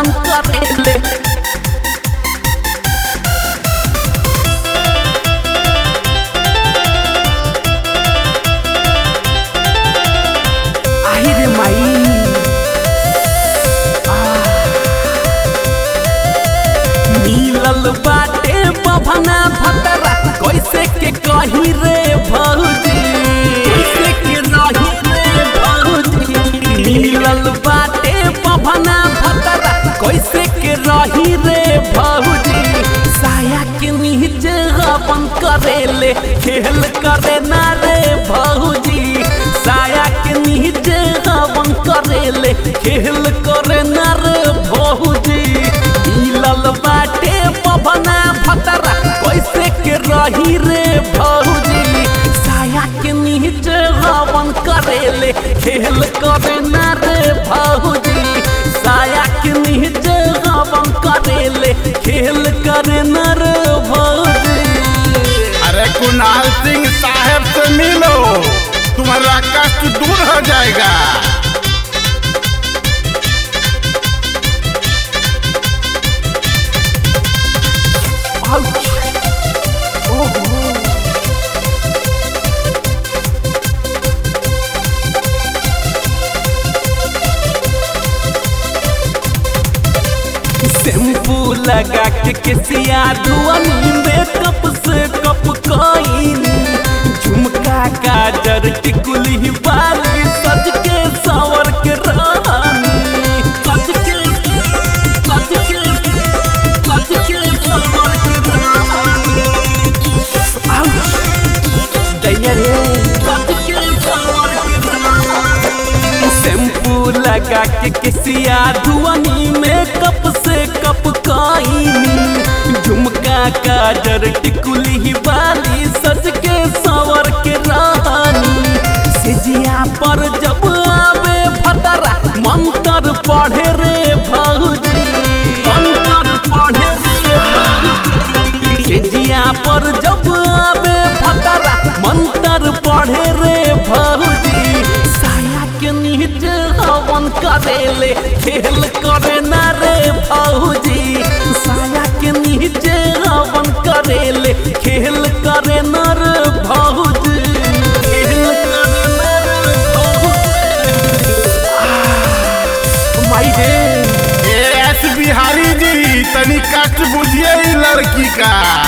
हवन करेले आई रे माई मिलल बाटे बभना भतरा कैसे के कही रे भौजी कैसे के रही रे भौजी मिलल बाटे बभना भतरा कैसे के रही रे भौजी साया के नीचे अपन करेले खेल करे ना रे भौजी साया के नीचे अपन करेले खेल करे ना रे भौजी मिलल बाटे पवना भतरा कैसे के रही रे भौजी साया के नीचे हवन करेले खेल करे ना रे भौजी साया के नीचे हवन करेले खेल करे ना रे भौजी अरे कुणाल सिंह साहब से मिलो तुम्हारा कष्ट दूर हो जाएगा Ouch! ओहो शैम्पू लगा के किसिया धुआनी मेकअप से कप कईनी झुमका काजर टिकुली बाली सज के सावर के रानी सज के सज के सज के सावर के रानी आउच दैया रे सज के सावर के रानी शैम्पू लगा के किसिया धुआनी मेकअप से कप काईनी झुमका काजर टिकुली बाली सज के सावर के रानी सिजिया पर जब आवे फतरा मंत्र पढ़े रे भौजी मंत्र पढ़े रे भौजी सिजिया पर जब आवे फतरा मंत्र पढ़े रे भौजी साया के नीचे हवन करेले खेल करे ना रे भौजी साया के नीचे हवन करेले खेल करे ना रे भौजी खेल करे ना रे भौजी आह, माई रे ए एस बिहारी जी तनी कष्ट बुझिए ई लड़की का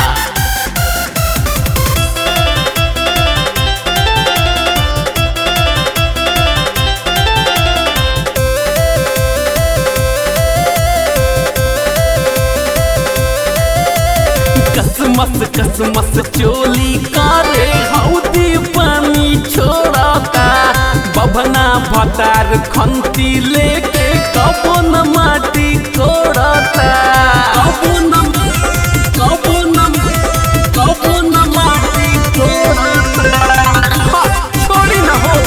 कसमस कसमस चोली करे हौदी पानी छोड़ता बभना भतार खंती लेके कबो न माटी कोड़ता कबो न कबो न कबो न माटी कोड़ता हा, छोड़ी न हो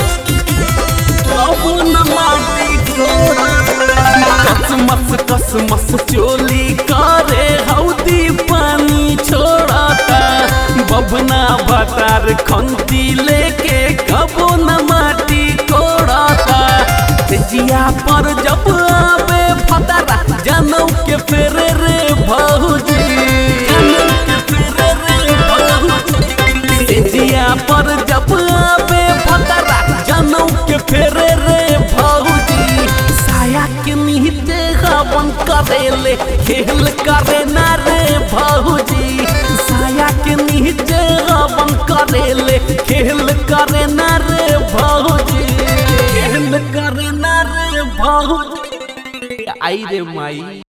कबो न माटी कोड़ता कसमस कसमस चोली करे हौदी पानी छोड़ता बभना भतार खंती लेके कबो न माटी कोड़ता जिया पर जब आवे फतरा जनऊ के फेरे रे भौजी जनऊ के फेरे रे भौजी जिया पर जब आवे फतरा जनऊ के फेरे रे भौजी साया के नीचे हवन करेले खेल करे ना रे भौजी साया के नीचे हवन करेले खेल करे ना रे भौजी खेल करे ना रे भौजी आई रे माई